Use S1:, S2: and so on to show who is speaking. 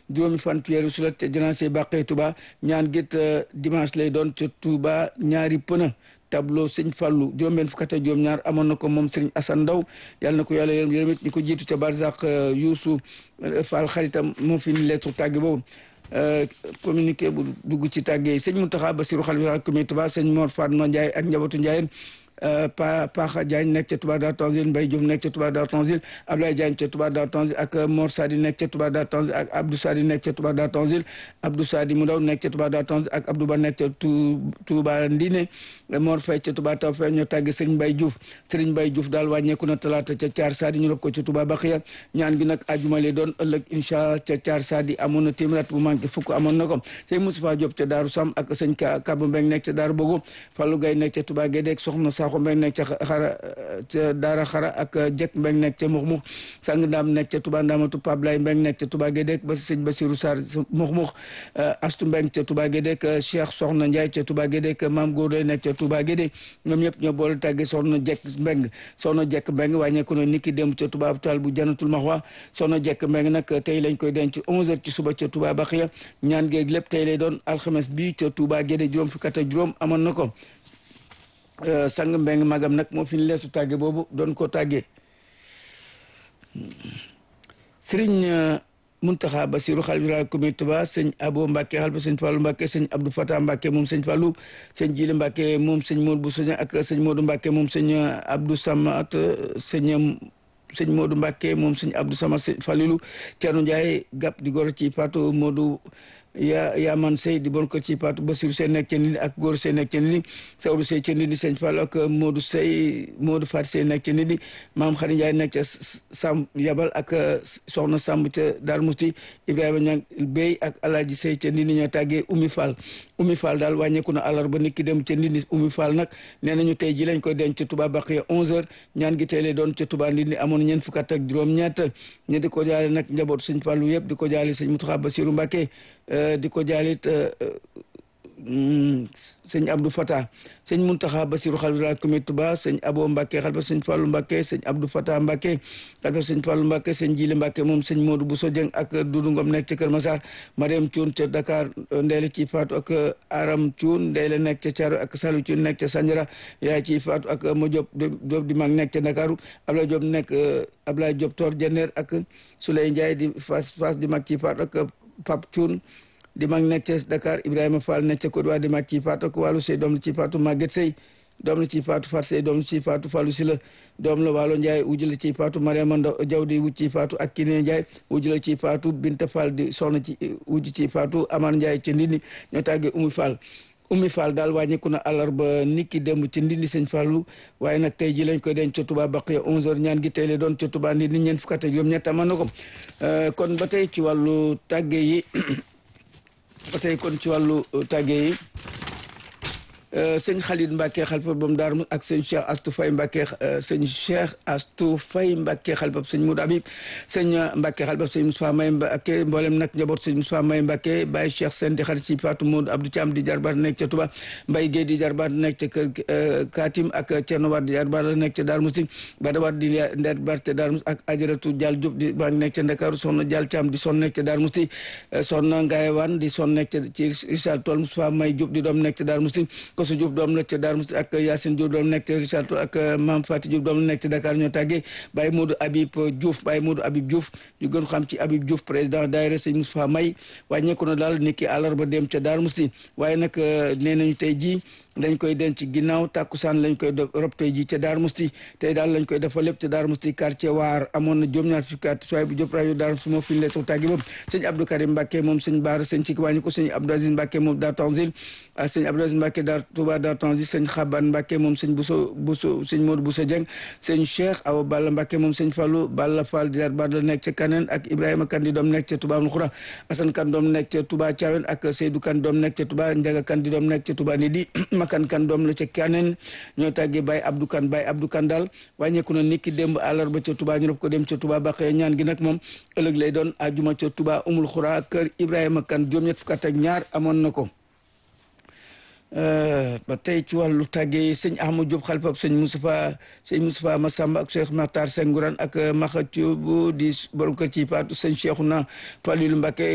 S1: juróomi fan ci weeru sulet ca janaase bàqee Touba ñaan gét dimanche lay doon ca Touba ñaari pëna tableau sëñ Fallou juróom-benn fukk ak juróom ñaar amoon na ko moom sëriñ Assane Ndaw yàlla na ko yàlla yërëm yërëm it ñi ko jiitu ca Barzak Youssou Fall xaritam moo fi ni lettre tàgge boobu communiqué bu dugg ci tàgge yi sëñ Mountakha Bassirou xalifa comité Touba sëñ Mor Fatma Ndiaye ak njabootu Ndiaye pa Paxa Diagne nekk ca Touba Darou Tanzil Mbaye Diouf nekk ca Touba Darou Tanzil Abdoulaye Diagne ca Touba Darou Tanzil ak Mor Sadi nekk ca Touba Darou Tanzil ak Abdou Sadi nekk ca Touba Darou Tanzil Abdou Sadi mu ndaw nekk ca Touba Darou Tanzil ak Abdou Ba nekk ca Touba Ndine Mor Faye ca Touba Taw Faye ñoo tàgge Serigne Mbaye Diouf Serigne Mbaye Diouf daal wàññeeku na talaata ca Thiar Sadi ñu rob ko ca Touba Baxiya ñaan gi nag ajuma lay doon ëllëg incha allah ca Thiar Sadi amoon na téeméer bu manqué fukk amoon na ko sëñ Moustapha Diop ca Daaru Sam ak sëñ Kaba Mbeng nekk ca Daaru Bogo Fallou Gaye nekk ca Touba Guédé soxna Sakho Mbeng nekk ca xara ca daara xara ak jek mbeng nekk ca mux mux sang ndaam nekk ca tuba ndaamatu pablay mbeng nekk ca tuba gédek ba sëñ basiru sar mux mux astu mbeng ca tuba gédek cheikh soxna ndiaye ca tuba gédek maam góodoy nekk ca tuba gédé ñoom ñëpp ñoo boole tàgge soxna jekk mbeng soxna jekk mbeng wàññeeku na niki dem ca tuba hôpital bu janatul maxwa soxna jekk mbeng nag tey lañ koy denc onze heures ci suba ca tuba baxiya ñaan géeg lépp tey lay doon alxames bi ca tuba gédé juróom fukk ak juróom amoon na ko sang mbeng magam nag moo fi ñu leesu tàgge boobu doon ko tàggee sëriñ Muntaxa Basiru xalifa comité Touba sëñ Abo Mbàkke xalifa sëñ Fallu Mbàkke sëñ Abdou Fata Mbàkke moom sëñ Fallu sëñ Jili Mbàkke moom sëñ Modou bu sëñ ak sëñ Modou Mbàkke moom sëñ Abdou Samat sëñ sëñ Modou Mbàkke moom sëñ Abdou Samat sëñ Falilu Ceerno Njaay gàpp di gor ci Fatou Modou yaa yaa man sey di bon ko ci Paatu Basiru sey nekk ca nit ak góor sey nekk ca nit Sawru sey ca nit sëñ Fall ak Modou sey Modou Faat sey nekk ca nit maam Xari Njaay nekk ca Sam Yabal ak soxna Samb ca Dar Musti Ibrahima Ñang Bey ak Alaaji sey ca nit ñoo tàggee Oumy Fall Oumy Fall daal wàññeeku na àllarba nit ki dem ca nit Oumy Fall nag nee nañu tey ji lañ koy denc ca Touba Baqiya 11h ñaan gi tey lay doon ca Touba nit amoon ñeent fukk ak juróom-ñett ñu di ko jaale nag njabootu sëñ Fallu yëpp di ko jaale sëñ Mountakha Bassirou Mbacké di ko jaalit sëñ Abdou Fata sëñ Muntaxa Basiru xalifa comité Touba sëñ Abo Mbàkke xalifa sëñ Fallu Mbàkke sëñ Abdou Fata Mbàkke xalifa sëñ Fallu Mbàkke sëñ Jili Mbàkke moom sëñ Modou Bousso Dieng ak Dudu Ngom nekk ca Kër Massar Mariam Cuun ca Dakar Ndeele ci Faatu ak Aram Cuun Ndeele nekk ca Caaro ak Salu Cuun nekk ca Sanjara yaay ci Faatu ak Ma Diop Diop di mag nekk ca Dakaru Ablaye Diop nekk Ablaye Diop Tor Jenneer ak Souley Ndiaye di fas fas di mag ci Faatu ak Pape Thioune di mag nekk ca Dakar Ibrahima Fall nekk ca Côte d'Ivoire di mag ci faatu ak wàllu sey doom la ci faatu Maguette Sey doom la ci faatu Fat Sey doom la ci faatu Fallou Sila doom la Waalo Ndiaye wujj la ci faatu Mariama Ndaw Jaw di wujj ci faatu ak Kiné Ndiaye wujj la ci faatu Binta Fall di soxna ci wujj ci faatu Amar Ndiaye ca Ndindi ñoo tàggee Oumy Fall Oumy Fall daal wàññeeku na àllarba nit ki démb ci Ndindi sëñ Fallu waaye nag tey ji lañ koy denc ca Touba Baqiya 11h ñaan gi tey la doon ca Touba Ndindi ñeent fukk ak juróom-ñett amoon na ko kon ba tey ci wàllu tàgge yi ba tey kon ci wàllu tàgge yi sëñ Khalid Mbacke xalifa bam daar ak sëñ Cheikh Astou Faye Mbacke sëñ Cheikh Astou Faye Mbacke xalifa sëñ Moudou Habib sëñ Mbacke xalifa sëñ Moustapha May Mbacke mboolem nag njaboot sëñ Moustapha May Mbacke Baye Cheikh Sène di xarit ci Fatou Modou Abdou Thiam di jarbaat nekk ca Touba Mbaye Guèye di jarbaat nekk ca kër Katim ak Thierno Wade di jarbaat la nekk ca Darou Moussi Bada Wade di jarbaat ca Darou Moussi ak Ajaratu Dial Diop di baa nekk ca Ndakaaru soxna Dial Thiam di son nekk ca Darou Moussi soxna Ngaye Wane di son nekk ca ci Richard Toll Moustapha May Diop di doom nekk ca Darou Moussi Koso Diop doom la ca Darou Moussi ak Yacine Diop doom nekk ca Richard Toll ak Mame Fati Diop doom nekk ca Dakar ñoo tàggee Baye Modou Habib Diouf Baye Modou Habib Diouf ñu gën xam ci Habib Diouf président daayira sëñ Moustapha May wàññeeku na daal niki àllarba dem ca Darou Moussi waaye nag nee nañu tey jii dañ koy denc ginnaaw tàkkusaan lañ koy rob tey ji ca Darou Moussi tey daal lañ koy defal lépp ca Darou Moussi quartier waar amoon na juróom-ñaar fukki at sooy bu Diop rajo Darou Moussi moo fi ñu leetu tàggi boobu sëñ Abdou Karim Mbacke moom sëñ Baara sëñ ci wàññi ko sëñ Abdou Aziz Mbacke moom daa Tanzil sëñ Abdou Aziz Mbacke daa Touba daa Tanzil sëñ Xaban Mbacke moom sëñ Bousso Bousso sëñ Modou Bousso Dieng sëñ Cheikh Awa Balla Mbacke moom sëñ Fallou Balla Fall di bar la nekk ca Kaneen ak Ibrahima Kandi doom nekk ca Touba Amul Xura Assane Kan doom nekk ca Touba Thiawen ak Seydou Kan doom nekk ca Touba Ndiaga Kandi doom nekk ca Touba Nidi Makan Kan doom la ca Kaneen ñoo tàggee Baye Abdou Kan Baye Abdou Kan daal wàññeeku na niki démb àllarba ca Touba ñu rob ko dem ca Touba Bakhye ñaan gi nag moom ëllëg lay doon ajuma ca Touba Umul Xura kër Ibrahima Kan juróom-ñett fukk ak ñaar amoon na ko ba tey ci wàllu tàggee sëñ Ahmadou Diop xalifab sëñ Moustapha sëñ Moustapha Massamba ak Cheikh Makhtar Sengourane ak Maxa Thioub di borom kër ci Fatou sëñ Cheikhouna Falilou Mbacké